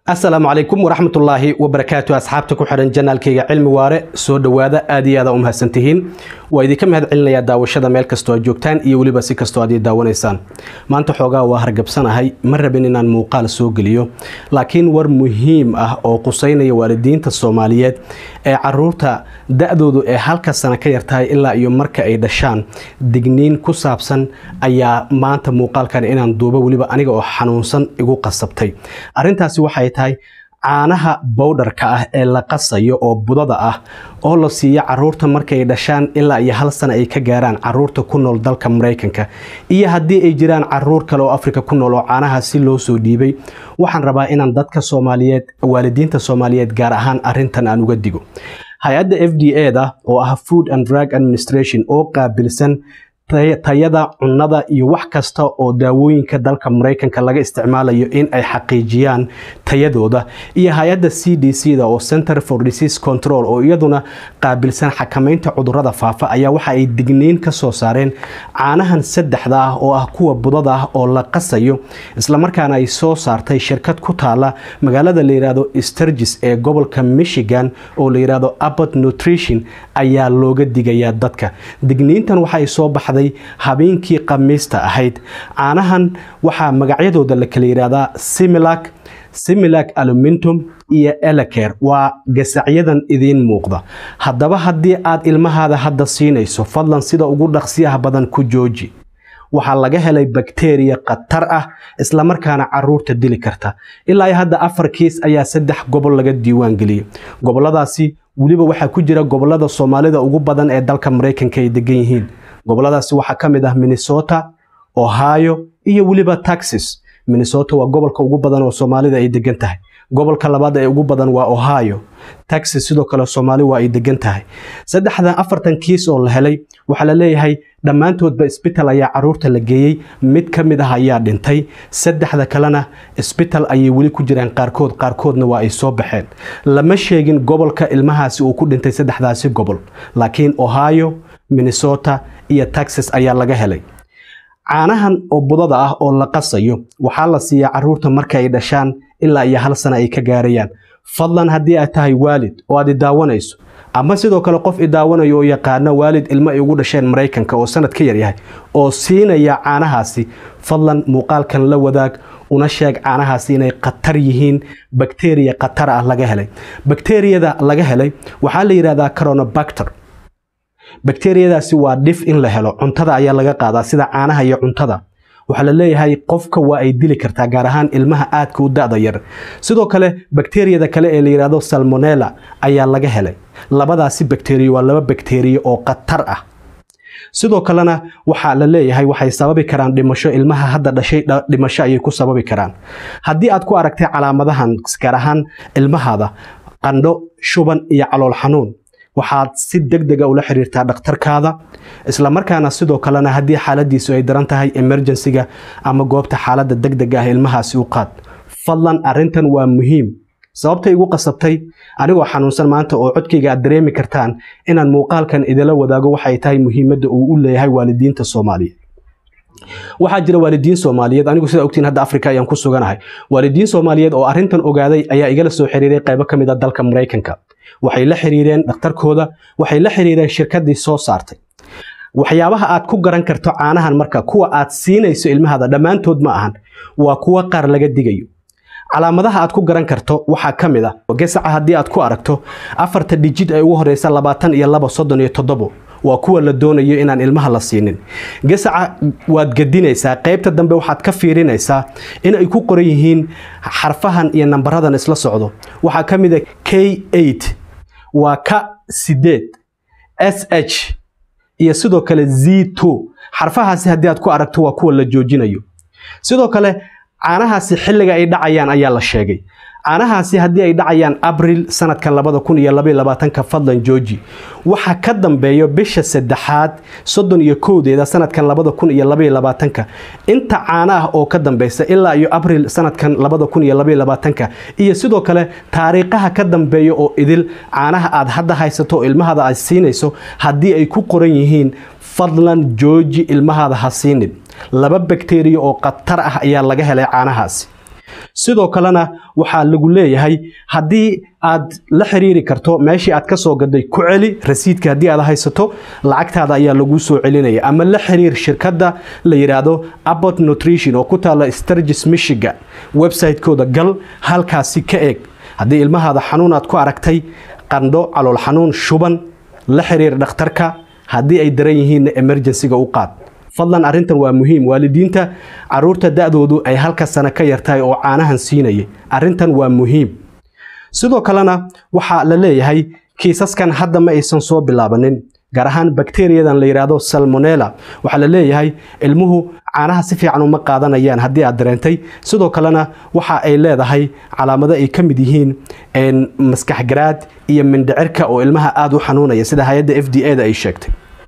asalaamu calaykum waraxmatullaahi wabarakaatu asxaabta ku xidhan janaalkayga cilmi waare soo dhowaada aad iyo aada u mahadsantihiin waa idinka mahad celinayaa daawashada meel kastoo aad joogtaan iyo weliba si kastoo aad ii daawanaysaan maanta xoogaa waa hargabsanahay ma rabin inaan muuqaal soo geliyo laakiin war muhiim ah oo quseynaya waalidiinta soomaaliyeed ee caruurta da-doodu ee halka sano ka yartahay ilaa iyo marka ay dhashaan digniin ku saabsan ayaa maanta muuqaalkan inaan duubo weliba aniga oo xanuunsan igu qasabtay arrintaasi waxay tahay caanaha bowdharka ah ee la qasayo oo budada ah oo la siiyo caruurta markay dhashaan ilaa iyo hal sana ay ka gaaraan caruurta ku nool dalka maraykanka iyo haddii ay jiraan caruur kale oo afrika ku nool oo caanaha si loo soo dhiibay waxaan rabaa inaan dadka soomaaliyeed waalidiinta soomaaliyeed gaar ahaan arintan aan uga digo hay-adda f d a da oo ah food and drug administration oo qaabilsan tayada cunnada iyo wax kasta oo daawooyinka dalka maraykanka laga isticmaalayo in ay xaqiijiyaan tayadooda iyo hay-adda c d c da oo center for disease control oo iyaduna qaabilsan xakamaynta cudurada faafa ayaa waxa ay digniin ka soo saareen caanahan saddexda ah oo ah kuwa budada ah oo la qasayo islamarkaana ay soo saartay shirkad ku taala magaalada la yidhaahdo sturgis ee gobolka michigan oo la yidhaahdo abbot nutrition ayaa looga digayaa dadka digniintan waxaay soo baxday habeenkii khamiista ahayd caanahan waxaa magacyadooda la kala yidhaahdaa similac similac alumintum iyo eleker waa gasacyadan idiin muuqda haddaba haddii aad ilmahaada hadda siinayso fadlan sida ugu dhaqsiyaha badan ku jooji waxaa laga helay bakteriya khatar ah islamarkaana caruurta dili karta ilaa iyo hadda afar kiis ayaa saddex gobol laga diiwaan geliyey goboladaasi weliba waxaa ku jira gobolada soomaalida ugu badan ee dalka maraykanka ay degan yihiin goboladaasi waxaa ka mid ah minnesota ohio iyo weliba texas minnesota waa gobolka ugu badan oo soomaalida ay degan tahay gobolka labaad ee ugu badan waa ohio texas sidoo kale soomaali waa ay degan tahay saddexdan afartan kiis oo la helay waxaa la leeyahay dhammaantoodba isbital ayaa caruurta la geeyey mid ka mid ah ayaa dhintay saddexda kalena isbital ayay weli ku jiraan qaarkood qaarkoodna waa ay soo baxeen lama sheegin gobolka ilmahaasi uu ku dhintay saddexdaasi gobol laakiin ohio minnesota iyo texas ayaa laga helay caanahan oo budada ah oo la qasayo waxaa la siiyaa caruurta marka ay dhashaan ilaa iyo hal sana ay ka gaarayaan fadlan haddii aad tahay waalid oo aad idaawanayso ama sidoo kale qof idaawanayo oo yaqaano waalid ilmo ay ugu dhasheen maraykanka oo sanad ka yaryahay oo siinaya caanahaasi fadlan muuqaalkan la wadaag una sheeg caanahaasi inay khatar yihiin bakteriya khatar ah laga helay bakteriyada laga helay waxaa la yidhahdaa coronabacter bakteriyadaasi waa dhif in la helo cuntada ayaa laga qaadaa sida caanaha iyo cuntada waxaa la leeyahay qofka waa ay dili kartaa gaar ahaan ilmaha aadka u da-da yar sidoo kale bakteriyada kale ee la yidhaahdo salmonella ayaa laga helay labadaasi bakteriya waa laba bakteriya oo khatar ah sidoo kalena waxaa la leeyahay waxay sababi karaan dhimasho ilmaha hadda dhashay dhimasho ayay ku sababi karaan haddii aad ku aragtay calaamadahan gaar ahaan ilmahaada qandho shuban iyo calool xanuun waxaad si deg dega ula xiriirtaa dhakhtarkaada islamarkaana sidoo kalena haddii xaaladiisu ay daran tahay emerjensiga ama goobta xaaladda deg dega ah ilmahaasi u qaad fadlan arrintan waa muhiim sababtay igu qasabtay anigoo xanuunsan maanta oo codkayga aad dareemi kartaan inaan muuqaalkan idila wadaago waxay tahay muhiimadda uu u leeyahay waalidiinta soomaaliyeed waxaa jira waalidiin soomaaliyeed anigu sida ogtiin hadda afrika ayaan ku suganahay waalidiin soomaaliyeed oo arrintan ogaaday ayaa igala soo xiriiray qaybo ka mid a dalka maraykanka waxay la xiriireen dhakhtarkooda waxay la xiriireen shirkadii soo saartay waxyaabaha aad ku garan karto caanahan marka kuwa aad siinayso ilmahaada dhammaantood ma ahan waa kuwa qaar laga digayo calaamadaha aad ku garan karto waxaa ka mid ah gasaca haddii aad ku aragto afarta dhijid ay ugu horeysa labaatan iyo laba soddon iyo toddobo waa kuwa la doonayo inaan ilmaha la siinin gasaca waad gadinaysaa qaybta dambe waxaad ka fiirinaysaa inay ku qoran yihiin xarfahan iyo nambaradan isla socdo waxaa ka mid a k eight waa ka sideed s h iyo sidoo kale z two xarfahaasi haddii aad ku aragto waa kuwa la joojinayo sidoo kale caanahaasi xilliga ay dhacayaan ayaa la sheegay caanahaasi haddii ay dhacayaan abril sanadkan labada kun iyo labaiyo labaatanka fadlan jooji waxa ka dambeeyo bisha saddexaad soddon iyo kowdeeda sanadkan labada kun iyo labaiyo labaatanka inta caano ah oo ka dambeysa ilaa iyo abril sanadkan labada kun iyo labaiyo labaatanka iyo sidoo kale taariikhaha ka dambeeya oo idil caanaha aad hadda haysato oo ilmahaada aad siinayso haddii ay ku qoran yihiin fadlan jooji ilmahaada ha siinin laba bakteriya oo khatar ah ayaa laga helay caanahaasi sidoo kalena waxaa lagu leeyahay haddii aad la xiriiri karto meeshii aad ka soo gaday ku celi rasiidka haddii aad haysato lacagtaada ayaa laguu soo celinaya ama la xiriir shirkadda la yidhaahdo abbot nutrition oo ku taala sturgis michigan website-kooda gal halkaasi ka eeg haddii ilmahaada xanuun aad ku aragtay qandho calool xanuun shuban la xiriir dhakhtarka haddii ay daran yihiinna emergensiga u qaad fadlan arrintan waa muhiim waalidiinta caruurta da-doodu ay halka sano ka yartahay oo caanahan siinayay arrintan waa muhiim sidoo kalena waxaa la leeyahay kiisaskan hadda ma aysan soo bilaabanin gaar ahaan bakteriyadan la yidhaahdo salmonella waxaa la leeyahay ilmuhu caanaha si fiican uma qaadanayaan haddii aad dareentay sidoo kalena waxa ay leedahay calaamado ay ka mid yihiin maskaxgaraad iyo mindhicirka oo ilmaha aada u xanuunaya sida hay-adda f d a da ay sheegtay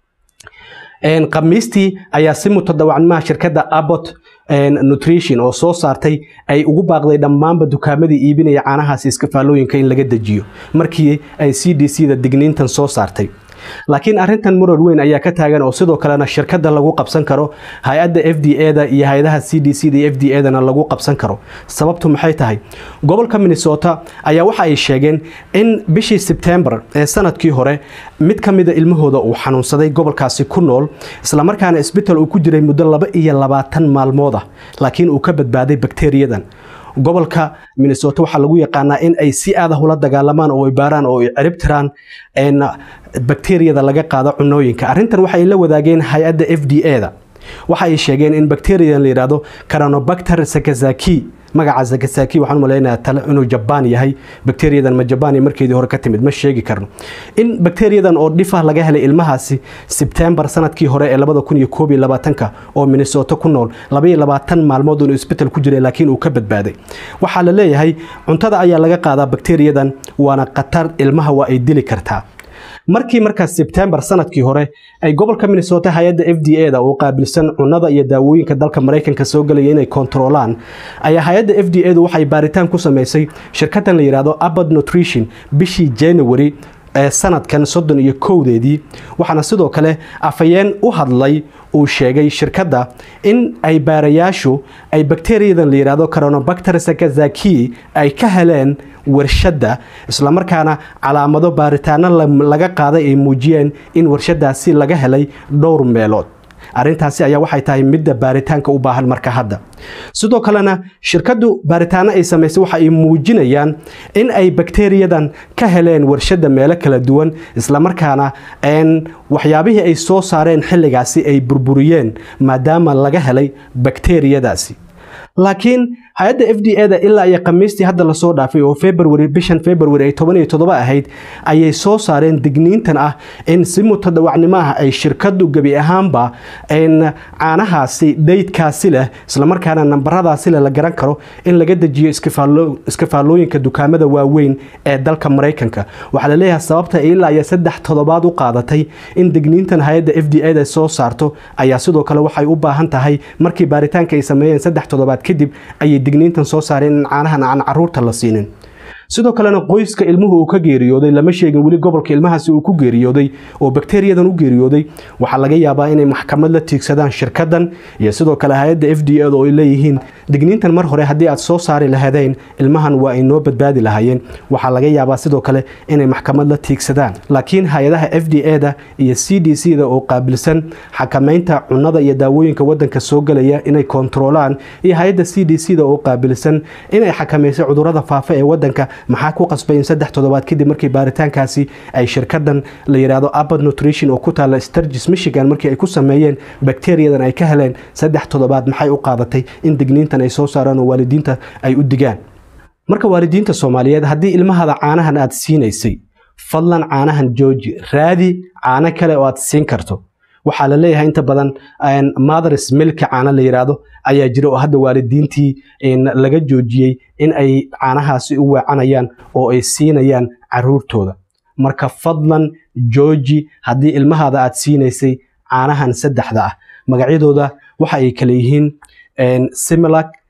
khamiistii ayaa si mutadawacnimaha shirkadda abbot nutrition oo soo saartay ay ugu baaqday dhammaanba dukaamadii iibinaya caanahaasi iskafaalooyinka in laga dejiyo markii ay c d c da digniintan soo saartay laakiin arrintan murar weyn ayaa ka taagan oo sidoo kalena shirkadda lagu qabsan karo hay-adda f d a da iyo hay-adaha c d c da iyo f d a dana lagu qabsan karo sababtu maxay tahay gobolka minnesota ayaa waxa ay sheegeen in bishii sebtembar ee sanadkii hore mid ka mida ilmahooda uu xanuunsaday gobolkaasi ku nool islamarkaana isbital uu ku jiray muddo laba iyo labaatan maalmood ah laakiin uu ka badbaaday bakteriyadan gobolka minnesota waxaa lagu yaqaanaa in ay si aadah ula dagaalamaan oo ay baaraan oo ay cirib tiraan bakteriyada laga qaado cunooyinka arrintan waxay la wadaageen hay-adda f d a da waxa ay sheegeen in bakteriyadan la yidhaahdo caranobacter sakazaki magaca sakazaki waxaan u malaynayaa inuu jabaan yahay bakteriyadan ma jabaan markeedii hore ka timid ma sheegi karno in bakteriyadan oo dhifah laga helay ilmahaasi sebtembar sanadkii hore ee labada kun iyo koob iyo labaatanka oo minnesota ku nool laba iyo labaatan maalmood inuu isbital ku jiray laakiin uu ka badbaaday waxaa la leeyahay cuntada ayaa laga qaadaa bakteriyadan waana khatar ilmaha waa ay dili kartaa markii markaas sebtembar sanadkii hore ay gobolka minnesota hay-adda f d a da oo qaabilsan cunada iyo daawooyinka dalka maraykanka soo galaya inay kontaroolaan ayaa hay-adda f d a du waxay baaritaan ku samaysay shirkadan la yidhaahdo abbot nutrition bishii january ee sanadkan soddon iyo kowdeedii waxaana sidoo kale afhayeen u hadlay uu sheegay shirkadda in ay baarayaashu ay bakteriyadan la yidhaahdo caronobacter sakazaki ay ka heleen warshadda islamarkaana calaamado baaritaano laga qaaday ay muujiyeen in warshadaasi laga helay dhowr meelood arrintaasi ayaa waxay tahay midda baaritaanka u baahan marka hadda sidoo kalena shirkaddu baaritaano ay samaysay waxa ay muujinayaan in ay bakteriyadan ka heleen warshadda meelo kala duwan islamarkaana waxyaabihii ay soo saareen xilligaasi ay burburiyeen maadaama laga helay bakteriyadaasi laakiin hay-adda f d a da ilaa iyo khamiistii hadda lasoo dhaafay oo february bishan february ay toban iyo toddoba ahayd ayay soo saareen digniintan ah in si mutadawacnimo ah ay shirkaddu gebi ahaanba caanahaasi daydkaasi leh islamarkaana nambaradaasi leh la garan karo in laga dejiyo iskafaalooyinka dukaamada waaweyn ee dalka maraykanka waxaa la leeyahay sababta ilaa iyo saddex toddobaad u qaadatay in digniintan hay-adda f d a da soo saarto ayaa sidoo kale waxay u baahan tahay markii baaritaanka ay sameeyeen saddex toddobaad kadib ayay digniintan soo saareen in caanahan aan caruurta la siinin sidoo kalena qoyska ilmuhu uu ka geeriyooday lama sheegin weli gobolka ilmahaasi uu ku geeriyooday oo bakteriyadan u geeriyooday waxaa laga yaabaa inay maxkamad la tiigsadaan shirkadan iyo sidoo kale hay-adda f d a da oo ay leeyihiin digniintan mar hore haddii aad soo saari lahaydeen ilmahan waa ay noo badbaadi lahaayeen waxaa laga yaabaa sidoo kale inay maxkamad la tiigsadaan laakiin hay-adaha f d a da iyo c d c da oo qaabilsan xakamaynta cunada iyo daawooyinka wadanka soo galaya inay kontaroolaan iyo hay-adda c d c da oo qaabilsan inay xakamayso cudurada faafa ee wadanka maxaa ku qasbay in saddex toddobaad kadib markii baaritaankaasi ay shirkadan la yidhaahdo abbot nutrition oo ku taala sturgis michigan markii ay ku sameeyeen bakteriyadan ay ka heleen saddex toddobaad maxay u qaadatay in digniintan ay soo saaraan oo waalidiinta ay u digaan marka waalidiinta soomaaliyeed haddii ilmahada caanahan aad siinaysay fadlan caanahan jooji raadi caano kale oo aad siin karto waxaa la leeyahay inta badan mothers milka caano la yidhaahdo ayaa jira oo hadda waalidiintii laga joojiyey in ay caanahaasi u weecanayaan oo ay siinayaan caruurtooda marka fadlan jooji haddii ilmahaada aad siinaysay caanahan saddexda ah magacyadooda waxa ay kale yihiin similac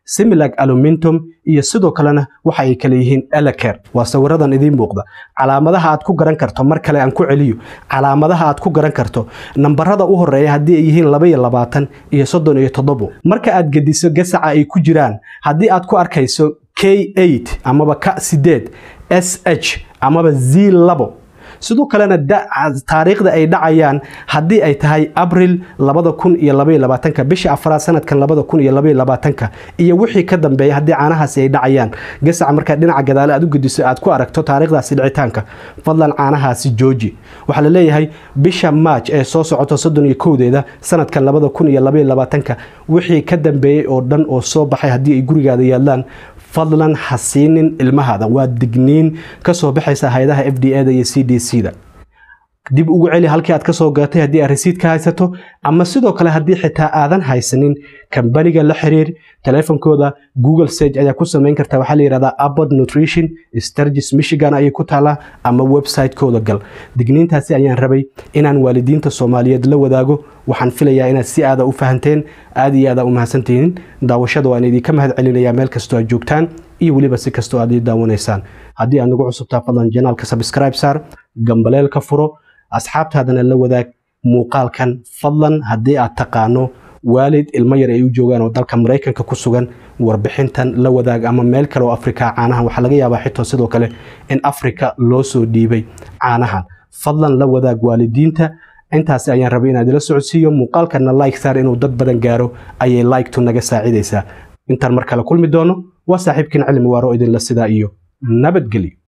similag alumintum iyo sidoo kalena waxa ay kale yihiin eleker waa sawiradan idiin muuqda calaamadaha aad ku garan karto mar kale aan ku celiyo calaamadaha aad ku garan karto nambarada u horeeya haddii ay yihiin laba iyo labaatan iyo soddon iyo toddobo marka aad gediso gasaca ay ku jiraan haddii aad ku arkayso k eight amaba ka sideed s h amaba z labo sidoo kalena taariikhda ay dhacayaan haddii ay tahay abril labada kun iyo labaiyo labaatanka bisha afraad sanadkan labada kun iyo labaiyo labaatanka iyo wixii ka dambeeya haddii caanahaasi ay dhacayaan gasaca markaa dhinaca gadaale aad u gediso aad ku aragto taariikhdaasi dhicitaanka fadlan caanahaasi jooji waxaa la leeyahay bisha maaj ee soo socoto soddon iyo kowdeeda sanadkan labada kun iyo labaiyo labaatanka wixii ka dambeeyey oo dhan oo soo baxay haddii ay gurigaada yaalaan fadlan ha siinin ilmahaada waa digniin ka soo baxaysa hay-adaha f d a da iyo c d c da dib ugu celi halkii aad ka soo gaatay haddii aad resiid ka haysato ama sidoo kale haddii xitaa aadan haysanin kambaniga la xiriir teleefonkooda google sage ayaa ku samayn karta waxaa la yidhahdaa abod nutrition sturgis michigan ayay ku taalaa ama website-kooda gal digniintaasi ayaan rabay inaan waalidiinta soomaaliyeed la wadaago waxaan filayaa inaad si aada u fahanteen aad iyo aada u mahadsantihiin daawashada waan idinka mahad celinayaa meel kastoo aad joogtaan iyo weliba si kastoo aad ii daawanaysaan haddii aad nagu cusubtaa fadlan janaalka subscribe saar gambaleel ka furo asxaabtaadana la wadaag muuqaalkan fadlan haddii aad taqaano waalid ilmo yar ay u joogaan oo dalka maraykanka ku sugan warbixintan la wadaag ama meel kale oo afrika caanahan waxaa laga yaabaa xitoo sidoo kale in afrika loo soo dhiibay caanahan fadlan la wadaag waalidiinta intaasi ayaan rabay inaad ila socodsiiyo muuqaalkana like saar inuu dad badan gaaro ayay like-tu naga saacidaysaa intaan mar kale kulmi doono waa saaxiibkiin cilmi waaro idinla sidaa iyo nabadgelyo